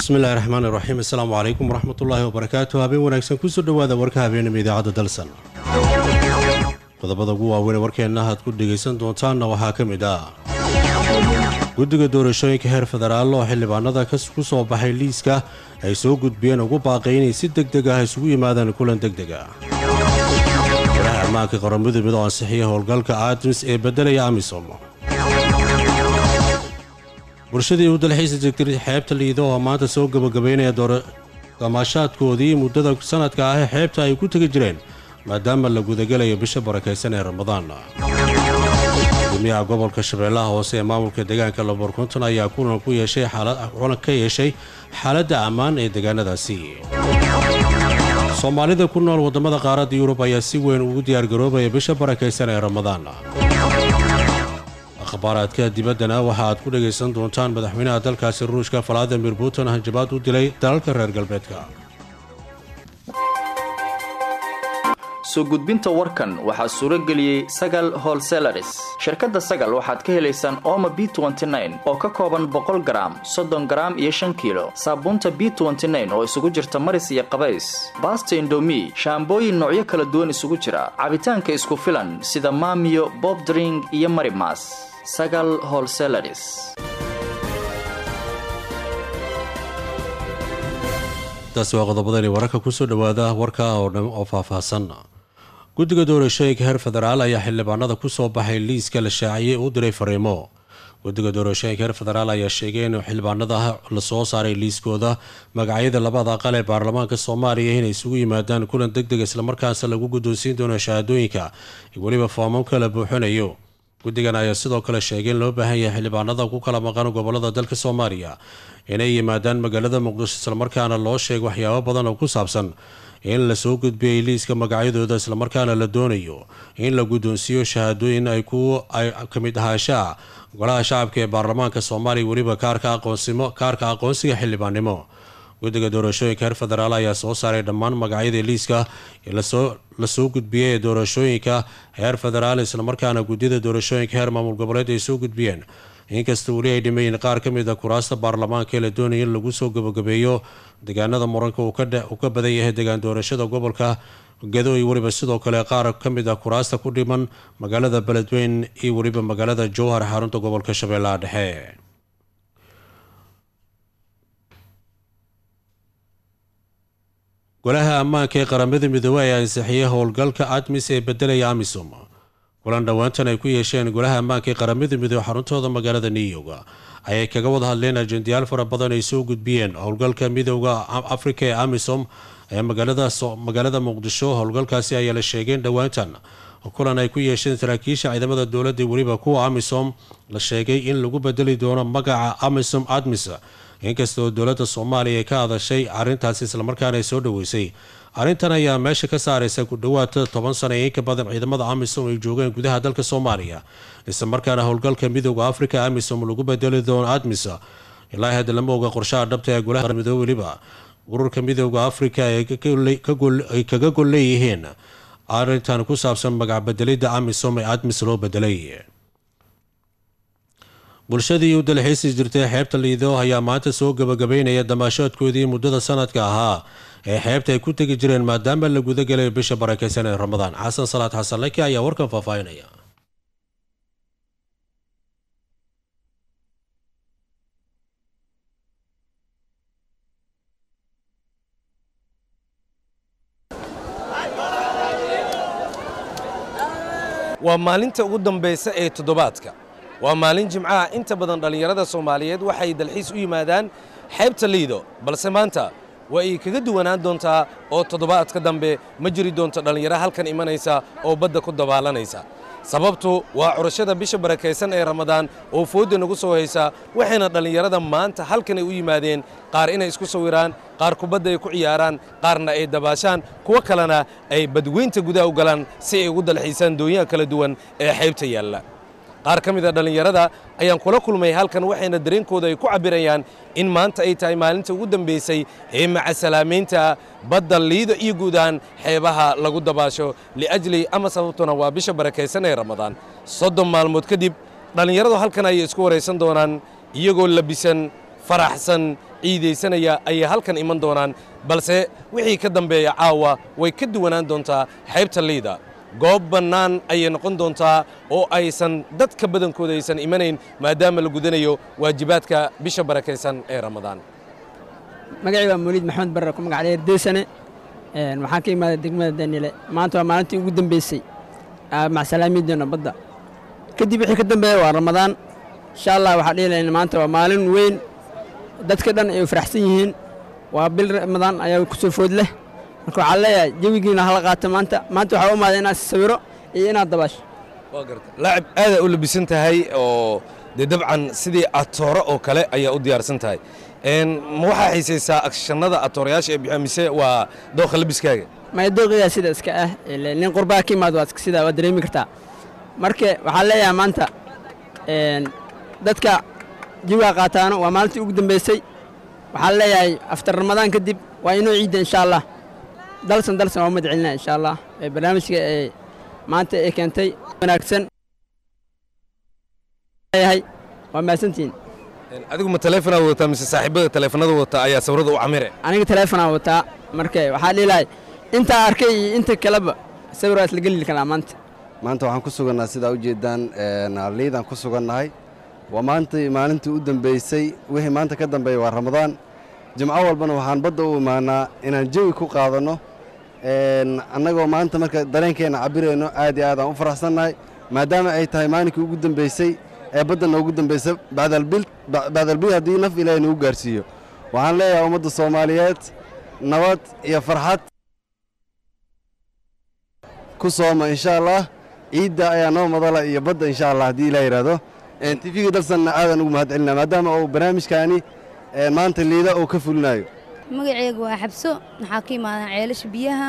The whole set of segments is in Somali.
bismillahi raxmaan iraxiim assalaamu calaykum waraxmatullaahi wabarakaatu habeen wanaagsan kusoo dhowaada warka habeenima idaacadda dalsan qodobada ugu waaweyn warkeenna aad ku dhegaysan doontaanna waxaa ka mid ah guddiga doorashooyinka heer federaal oo xildhibaanada ku soo baxay liiska ay soo gudbiyeen ugu baaqay inay si deg deg ah isugu yimaadaan kulan deg deg ah waraha ammaanka qaramadu mid oo ansixiya howlgalka aadmis ee beddelaya amisom bulshadii u dalxiisa jirtay xeebta liido oo maanta soo gabagabaynaya damaashaadkoodii muddada sanadka ah ee xeebta ay ku tegi jireen maadaama la gudagelayo bisha barakaysan ee ramadaan gudoomiyaha gobolka shabeellaha hoose ee maamulka deegaanka laborkonton ayaa kulan ku yeeshay kulan ka yeeshay xaaladda ammaan ee deegaanadaasi soomaalida ku nool waddamada qaaradda yurub ayaa si weyn ugu diyaargaroobaya bisha barakaysan ee ramadaan akhbaaraadka dibaddana waxa aad ku dhagaysan doontaan madaxweynaha dalkaasi ruushka valadimir putin hanjabaad u dilay dalalka reer galbeedka soo gudbinta warkan waxaa suuro geliyey sagal holselaris shirkadda sagal waxaad ka helaysaan ooma b oo ka kooban boqol garaam soddon garaam iyo shan kiilo saabuunta b oo isugu jirta maris iyo qabays baasta indomi shaambooyin noocyo kala duwan isugu jira cabitaanka isku filan sida maamiyo bobdring iyo marimas sagal holselaris taasi waa qodobadani wararka kusoo dhowaada warka oo dhan oo faahfaahsan guddiga doorashooyinka heer federaal ayaa xildhibaanada ku soo baxay liiska la shaaciyey u diray fariimo guddiga doorashooyinka heer federaal ayaa sheegay in xildhibaanada lasoo saaray liiskooda magacyada labada aqal ee baarlamaanka soomaaliya inay isugu yimaadaan kulan deg deg islamarkaas lagu guddoonsiin doono shahaadooyinka weliba foomamka la buuxinayo guddigan ayaa sidoo kale sheegay in loo baahan yahay xildhibaanada ku kala maqan gobolada dalka soomaaliya inay yimaadaan magaalada muqdisho islamarkaana loo sheegay waxyaabo badan oo ku saabsan in lasoo gudbiyey liiska magacyadooda islamarkaana la doonayo in la guddoonsiiyo shahaadooyin ay ku ay ka mid ahaanshaha golaha shacabka ee baarlamaanka soomaaliya weliba kaarka aqoonsimo kaarka aqoonsiga xildhibaannimo guddiga doorashooyinka heer federaal ayaa soo saaray dhammaan magacyadii liiska lasoo lasoo gudbiyey ee doorashooyinka heer federaal islamarkaana guddida doorashooyinka heer maamul goboleed ay soo gudbiyeen inkasta weli ay dhimayin qaar ka mid a kuraasta baarlamaanka ee la doonaya in lagu soo gabagabeeyo deegaanada muranka uu ka badan yahay deegaan doorashada gobolka gado iyo weliba sidoo kale qaar ka mid a kuraasta ku dhiman magaalada beledweyn iyo weliba magaalada jowhar xarunta gobolka shabeellaha dhexe golaha ammaanka ee qaramada midoobey ayaa ansixiyey howlgalka admis ee bedelaya amisom kulan dhowaantan ay ku yeesheen golaha ammaanka ee qaramada midoobe xaruntooda magaalada new york ayay kaga wada hadleen ajendayaal fara badan ay soo gudbiyeen howlgalka midooda afrika ee amisom ee magaalada muqdisho howlgalkaasi ayaa la sheegeen dhowaantan kulan ay ku yeesheen saraakiisha ciidamada dowladda weliba kuwa amisom la sheegay in lagu bedeli doono magaca amisom admis inkastoo dowladda soomaaliya ay ka hadashay arrintaasi islamarkaana ay soo dhoweysay arrintan ayaa meesha ka saaraysa ku dhowaad toban sana ee inka badan ciidamada amisom ay joogeen gudaha dalka soomaaliya islamarkaana howlgalka midooda afrika amisom lagu bedeli doono admis ilaa hadda lama oga qorshaha dhabta ee golaha midoobe weliba ururka midooda afrika ay kaga gol leeyihiin arrintan ku saabsan magacbedelidda amisom ee admis loo bedelay bulshadii u dalxiisi jirtay xeebta liido ayaa maanta soo gabagabaynaya damaashoodkoodii muddada sanadka ahaa ee xeebta ay ku tegi jireen maadaama la gudagelay bisha barakaysan ee ramadaan xasan salaad xasan laki ayaa warkan faahfaahinaya waa maalinta ugu dambaysa ee toddobaadka waa maalin jimcaha inta badan dhallinyarada soomaaliyeed waxay dalxiis u yimaadaan xeebta liido balse maanta waa ay kaga duwanaan doontaa oo toddobaadka dambe ma jiri doonto dhallinyaro halkan imanaysa oo badda ku dabaalanaysa sababtu waa curashada bisha barakaysan ee ramadaan oo foodda nagu soo haysa waxayna dhallinyarada maanta halkan ay u yimaadeen qaar inay isku sawiraan qaar kubadda ay ku ciyaaraan qaarna ay dabaashaan kuwo kalena ay badweynta gudaha u galaan si ay ugu dalxiisaan doonyaha kala duwan ee xeybta yaalla qaar ka mid a dhallinyarada ayaan kula kulmay halkan waxayna dareenkooda ay ku cabbirayaan in maanta ay tahay maalinta ugu dambaysay ee macasalaameynta badda liido iyo guud ahaan xeebaha lagu dabaasho liajli ama sababtuna waa bisha barakaysan ee ramadaan soddon maalmood kadib dhallinyaradu halkan ayay isku waraysan doonaan iyagoo labisan faraxsan ciidaysanaya ayay halkan iman doonaan balse wixii ka dambeeya caawa way ka duwanaan doontaa xeebta liida goob bannaan ayay noqon doontaa oo aysan dadka badankooda aysan imanayn maadaama la gudanayo waajibaadka bisha barakaysan ee ramadaan magacii waa mawliid maxamed barre ku magac dheer deysane waxaan ka imaaday degmada danile maanta waa maalintii ugu dambeysay macsalaamiiddeena badda kadib wixii ka dambeeya waa ramadaan insha allah waxaa dhihi lahayna maanta waa maalin weyn dadka dhan ay faraxsan yihiin waa bil ramadaan ayaa ku soo food leh marka waxaa leeyahay jawigiina hala qaato maanta maanta waxaa u imaaday inaad sawiro iyo inaad dabaasho waa garta laacib aadaa u labisan tahay oo dee dabcan sidii atooro oo kale ayaa u diyaarsan tahay ma waxaa xiisaysaa akshannada atoorayaasha ee bixiya mise waa dooqa labiskaaga maya dooqigaa sida iska ah nin qurbaa ka imaad waa sidaa waad dareemi kartaa marka waxaan leeyahay maanta dadka jawiga qaataano waa maalintii ugu dambeysay waxaan leeyahay aftar ramadaan kadib waa inoo ciidda insha allah dalsan dalsan waa umad celinaa insha allah barnaamijka ee maanta ee keentay wanaagsan yahay waa mahadsantihiin adigu ma taleefonaad wadataa mise saaxiibada taleefanada wata ayaa sawirada u camire aniga taleefonaa wataa marka waxaa dhihilahay intaa arkay iyo inta kaleba sawir waa isla geli karaa maanta maanta waxaan ku sugannaa sidaa u jeeddaan liidaan ku sugannahay waa maantii maalintii u dambeysay wixii maanta ka dambeeya waa ramadaan jimco walbana waxaan badda u imaanaa inaan jawi ku qaadanno annagoo maanta marka dareenkeenna cabirayno aad iyo aad aan u faraxsannahay maadaama ay tahay maalinkii ugu dambeysay ee badda noogu dambaysa bacdalbil haddii naf ilaahay nagu gaarsiiyo waxaan leeyahay ummadda soomaaliyeed nabad iyo farxad ku sooma insha allah ciidda ayaa noo madala iyo badda insha allah haddii ilaa yidhaahdo tifiga dalsanna aadaan ugu mahad celinaa maadaama uu barnaamijkaani maanta liida uu ka fulinayo magaceyga waa xabso waxaa ka imaadan ceelasha biyaha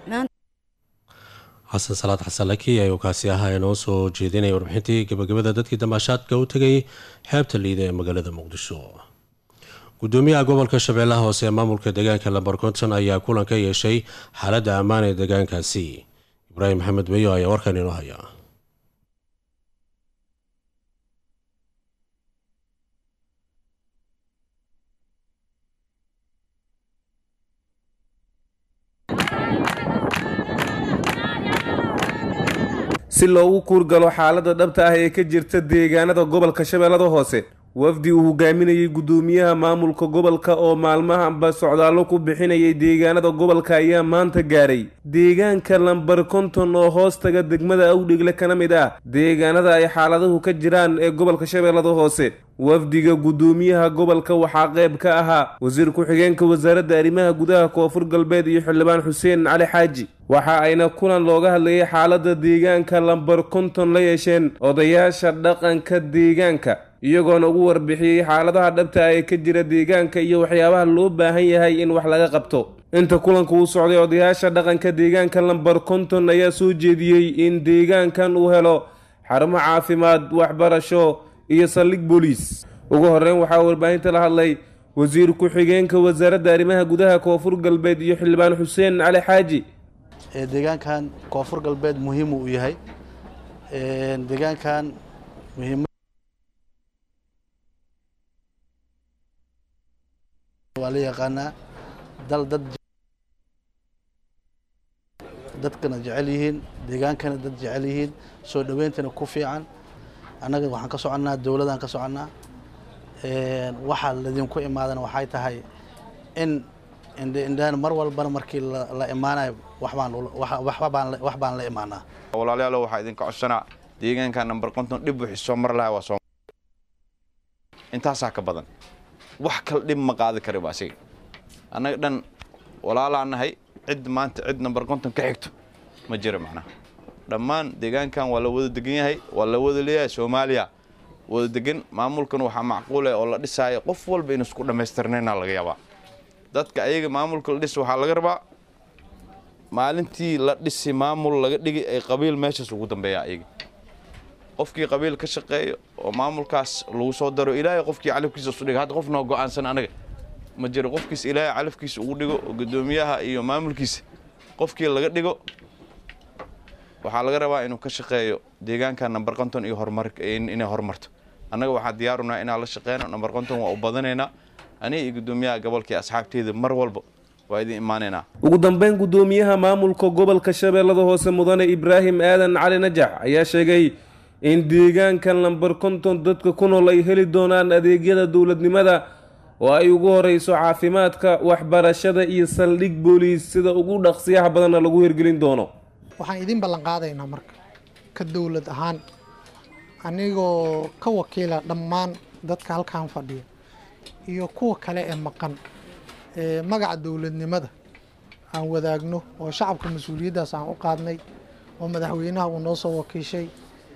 xasan salaad xasan laki ayuu kaasi ahaa inoo soo jeedinaya warbixintii gabagabada dadkii damaashaadka u tegay xeebta liida ee magaalada muqdisho gudoomiyaha gobolka shabeellaha hoose ee maamulka deegaanka lambar konton ayaa kulan ka yeeshay xaaladda ammaan ee deegaankaasi ibraahim maxamed beyo ayaa warkan inoo haya si loogu kuurgalo xaaladda dhabta ah ee ka jirta deegaanada gobolka shabeellada hoose wafdi uu hogaaminayay guddoomiyaha maamulka gobolka oo maalmahanba socdaallo ku bixinayay deegaanada gobolka ayaa maanta gaaray deegaanka lambar konton oo hoos taga degmada awdhigle kana mid ah deegaanada ay xaaladuhu ka jiraan ee gobolka shabeellada hoose wafdiga guddoomiyaha gobolka waxaa qayb ka ahaa wasiir ku-xigeenka wasaaradda arrimaha gudaha koonfur galbeed iyo xildhibaan xuseen cali xaaji waxa ayna kulan looga hadlayay xaaladda deegaanka lambar konton la yeesheen odayaasha dhaqanka deegaanka iyagoona ugu warbixiyey xaaladaha dhabta ee ka jira deegaanka iyo waxyaabaha loo baahan yahay in wax laga qabto inta kulanka uu socday odayaasha dhaqanka deegaanka lambar konton ayaa soo jeediyey in deegaankan uu helo xarumo caafimaad waxbarasho iyo saldhig booliis ugu horreyn waxaa warbaahinta la hadlay wasiir ku-xigeenka wasaaradda arrimaha gudaha koonfur galbeed iyo xildhibaan xuseen cali xaaji deegaankan koonfur galbeed muhiimu u yahay deegaankan muhiim waa la yaqaanaa dal dad dadkana jecel yihiin deegaankana dad jecel yihiin soo dhaweyntana ku fiican annaga waxaan ka soconnaa dowladaan ka soconnaa waxaa ladinku imaadana waxay tahay in indhaan mar walbana markii la imaanayo wax baan la imaanaa walaalayaalo waxaa idinka codsanaa deegaanka namber konton dhib wixii soo mar lahaa waa soo intaasaa ka badan wax kale dhib ma qaadi kariba asiga annaga dhan walaalaa nahay cid maanta cid namber konton ka xigto ma jira macnaha dhammaan deegaankan waa la wada degan yahay waa la wada leeyahay soomaaliya wada degan maamulkan waxaa macquul ah oo la dhisaayo qof walba in isku dhammaystirnayna laga yaabaa dadka ayaga maamulka la dhis waxaa laga rabaa maalintii la dhisi maamul laga dhigi ay qabiil meeshaas ugu dambeeya ayaga qofkii qabiil ka shaqeeyo oo maamulkaas lagu soo daro ilaahay qofkii calafkiisa isu dhiga hadda qof noo go-aansan anaga ma jiro qofkiis ilaahay calafkiisa ugu dhigo oo guddoomiyaha iyo maamulkiisa qofkii laga dhigo waxaa laga rabaa inuu ka shaqeeyo deegaanka namber konton iyo horumar inay horumarto annaga waxaa diyaarunaa inaan la shaqeyno namber konton waa u badanaynaa aniga iyo guddoomiyaha gobolkii asxaabteeda mar walba waa idin imaanaynaa ugu dambeyn guddoomiyaha maamulka gobolka shabeellada hoose mudane ibraahim aadan cali najax ayaa sheegay in deegaankan lambar konton dadka ku nool ay heli doonaan adeegyada dowladnimada oo ay ugu horeyso caafimaadka waxbarashada iyo saldhig booliis sida ugu dhaqsiyaha badanna lagu hirgelin doono waxaan idin ballan qaadaynaa marka ka dowlad ahaan anigoo ka wakiila dhammaan dadka halkan fadhiya iyo kuwa kale ee maqan ee magaca dowladnimada aan wadaagno oo shacabka mas-uuliyaddaas aan u qaadnay oo madaxweynaha uu noo soo wakiishay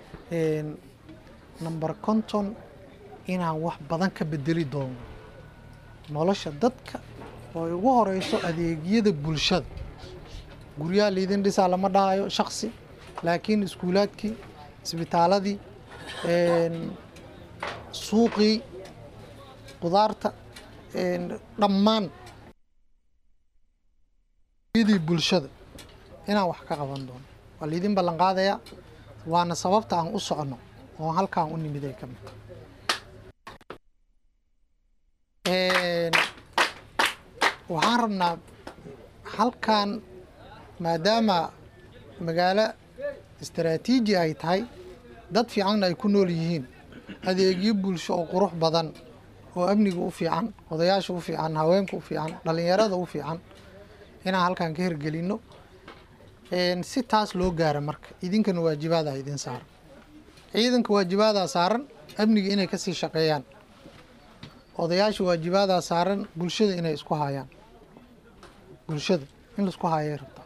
namber konton inaan wax badan ka bedeli doono nolosha dadka oo ay ugu horeyso adeegyada bulshada guryaha liidin dhisaa lama dhahayo shaksi laakiin iskuulaadkii isbitaaladii suuqii qudaarta dhammaan yadii bulshada inaan wax ka qaban doono waa liidin ballan qaadayaa waana sababta aan u socono oo halkaan u nimiday ka mid waxaan rabnaa halkan maadaama magaalo istaraatiiji ay tahay dad fiicanna ay ku nool yihiin adeegyo bulsho oo qurux badan oo amniga u fiican odayaasha u fiican haweenka u fiican dhallinyarada u fiican inaan halkan ka hirgelinno si taas loo gaara marka idinkana waajibaadaa idin saaran ciidanka waajibaadaa saaran amniga inay kasii shaqeeyaan odayaasha waajibaadaa saaran bulshada inay isku hayaan bulshada in laisku hayay rabtaa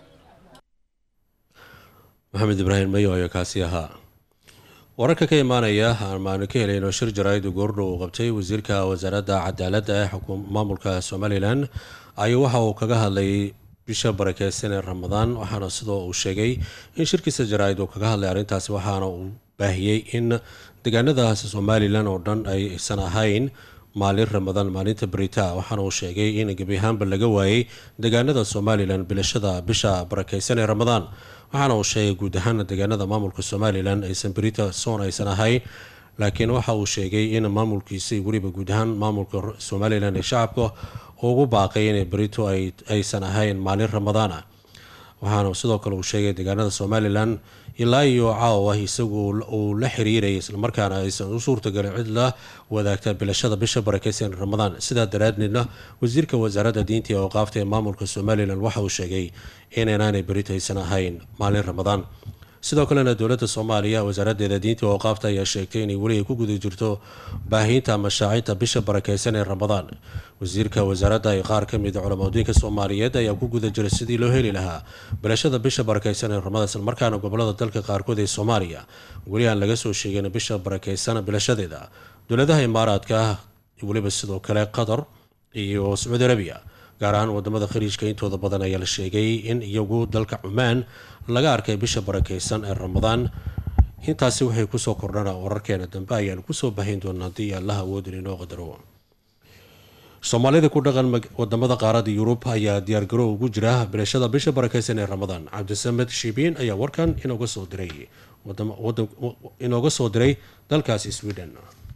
maxamed ibraahim mayo ayaa kaasi ahaa wararka ka imaanaya amaanu ka helayno shir jaraa'id goordhow uu qabtay wasiirka wasaaradda cadaaladda ee maamulka somalilan ayuu waxa uu kaga hadlayay bisha barakeysan ee ramadaan waxaana sidoo uu sheegay in shirkiisa jaraa'id uu kaga hadlay arrintaasi waxaana uu baahiyey in deegaanadaas somalilan oo dhan aysan ahayn maalin ramadaan maalinta berita waxaana uu sheegay in gebi ahaanba laga waayey deegaanada somalilan bilashada bisha barakeysan ee ramadaan waxaana uu sheegay guud ahaan deegaanada maamulka somalilan aysan berita soon aysan ahayn laakiin waxa uu sheegay in maamulkiisa weliba guud ahaan maamulka somalilan ee shacabka ugu baaqay in berito aysan ahayn maalin ramadaan ah waxaana sidoo kale uu sheegay deegaanada somalilan ilaa iyo caawa isagu uu la xiriirayay islamarkaana aysan u suurtagalin cid la wadaagta bilashada bisha barakeysan ramadaan sidaa daraadneedna wasiirka wasaaradda diinta ee awqaafta ee maamulka somalilan waxa uu sheegay inaynaanay berito aysan ahayn maalin ramadaan sidoo kalena dowladda soomaaliya wasaaraddeeda diinta oo qaabta ayaa sheegtay inay weli ay ku guda jirto baahiinta mashaacinta bisha barakeysan ee ramadaan wasiirka wasaaradda ay qaar ka mid culamadiinka soomaaliyeed ayaa ku guda jira sidii loo heli lahaa bilashada bisha barakeysan ee ramadaan islamarkaana gobolada dalka qaarkood ee soomaaliya weli aan laga soo sheegin bisha barakeysan bilashadeeda dowladaha imaaraadka weliba sidoo kale qatar iyo sacuudi arabiya gaar ahaan wadamada khariijka intooda badan ayaa la sheegay in iyagu dalka cumaan laga arkay bisha barakeysan ee ramadaan intaasi waxay kusoo kordhana wararkeena dambe ayaanu kusoo bahayn doonaa haddii allaha awoodin inoo qadaro soomaalida ku dhaqan wadamada qaarada yurub ayaa diyaargarow ugu jira bilashada bisha barakeysan ee ramadaan cabdisamed shibiin ayaa warkan inooga soo diray inooga soo diray dalkaasi sweden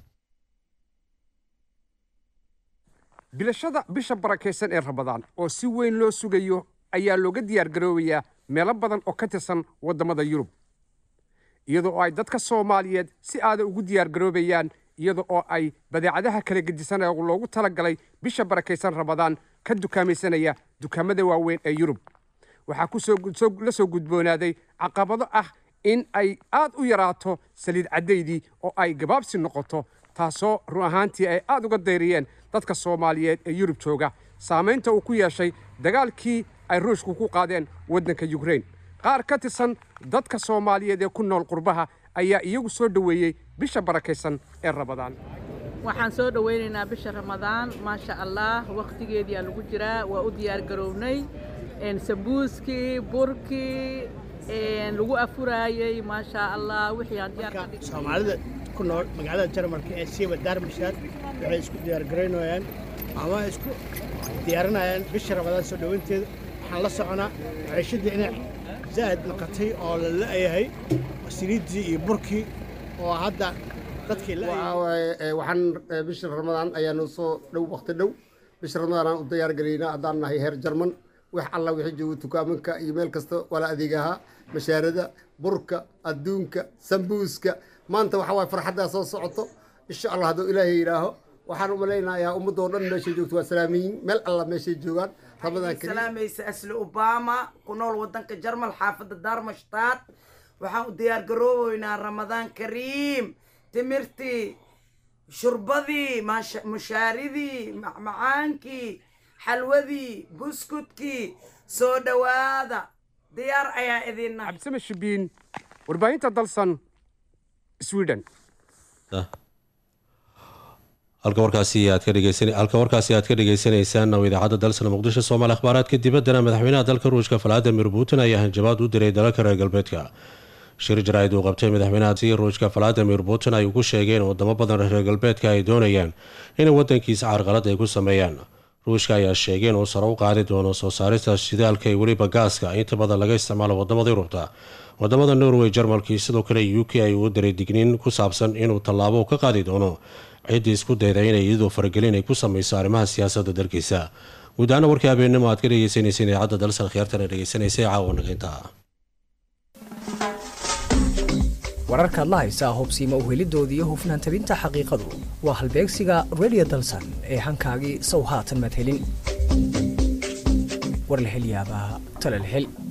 bilashada bisha barakaysan ee ramadaan oo si weyn loo sugayo ayaa looga diyaargaroobayaa meelo badan oo ka tirsan waddamada yurub iyada oo ay dadka soomaaliyeed si aada ugu diyaargaroobayaan iyada oo ay badeecadaha kala gedisan ee loogu talagalay bisha barakaysan ramadaan ka dukaamaysanaya dukaamada waaweyn ee yurub waxaa ku la soo gudboonaaday caqabado ah in ay aad u yaraato saliid caddaydii oo ay gabaabsi noqoto taasoo run ahaantii ay aad uga dayriyeen dadka soomaaliyeed ee yurub jooga saamaynta uu ku yeeshay dagaalkii ay ruushku ku qaadeen waddanka yukrain qaar ka tirsan dadka soomaaliyeed ee ku nool qurbaha ayaa iyagu soo dhoweeyey bisha barakaysan ee ramadaan waxaan soo dhowaynaynaa bisha ramadaan maasha allah wakhtigeediyaa lagu jiraa waa u diyaargarownay sambuuskii burkii lagu afuraayey maasha allah wixii aan diyaar soomaalida ku nool magaalada jarmalka ee siiba daarmishaad waxay isku diyaargaraynayaan ama isku diyaarinayaan bisha ramadaan soo dhoweynteeda waxaan la soconaa maciishadii inay zaa'id noqotay oo la la'yahay saliiddii iyo burkii oo hadda dadkii waxaan bisha ramadaan ayaanu soo dhow waqti dhow bisha ramadaan aan u diyaargelaynaa haddaan nahay heer jarman wax alla wixii jooga tukaamanka iyo meel kasta wala adeegahaa mashaarada burka adduunka sambuuska maanta waxaa waay farxaddaa soo socoto insha allah hadduu ilaahay yidhaaho waxaan u malaynayaa ummadoo dhan meeshay joogto waa salaamiyiin meel alla meeshay joogaan ramadaan kariim salaamaysa asli obama ku nool wadanka jarmal xaafadda daarmashtaad waxaan u diyaar garoobeynaa ramadaan kariim timirtii shurbadii maasha- mushaaridii macmacaankii xalwadii buskudkii soo dhowaada diyaar ayaa idin nahay cabsime shibiin warbaahinta dalsan sweden halka warkaasi aad ka dhegeysan halka warkaasi aad ka dhegeysaneysaan oo idaacadda dalsana muqdisho soomaali akhbaaraadka dibaddana madaxweynaha dalka ruushka valadimir putin ayaa hanjabaad u diray dalalka reer galbeedka shir jaraa'id uu qabtay madaxweynaha ruushka valadimir putin ayuu ku sheegay in wadamo badan reer galbeedka ay doonayaan in wadankiisa carqalad ay ku sameeyaan ruushka ayaa sheegay inuu sare u qaadi doono soo saarista shidaalka iyo weliba gaaska inta badan laga isticmaalo wadamada yurubta wadamada norway jarmalkii sidoo kale u k ay uu diray digniin ku saabsan inuu tallaabo ka qaadi doono ciddii isku dayda inay iyadoo faragelin ay ku sameyso arrimaha siyaasadda dalkiisa guud ahaana warkii habeennimo aad ka dhegeysaneyseen idaacadda dalsan khiyaartana dhegeysanaysay caawa nagaynta wararkaad la haysaa hubsiima uhelidoodii iyo hufnaan tabinta xaqiiqadu waa halbeegsiga radio dalsan ee hankaagii sow haatan madhelin war la hel yaabaa tale la hel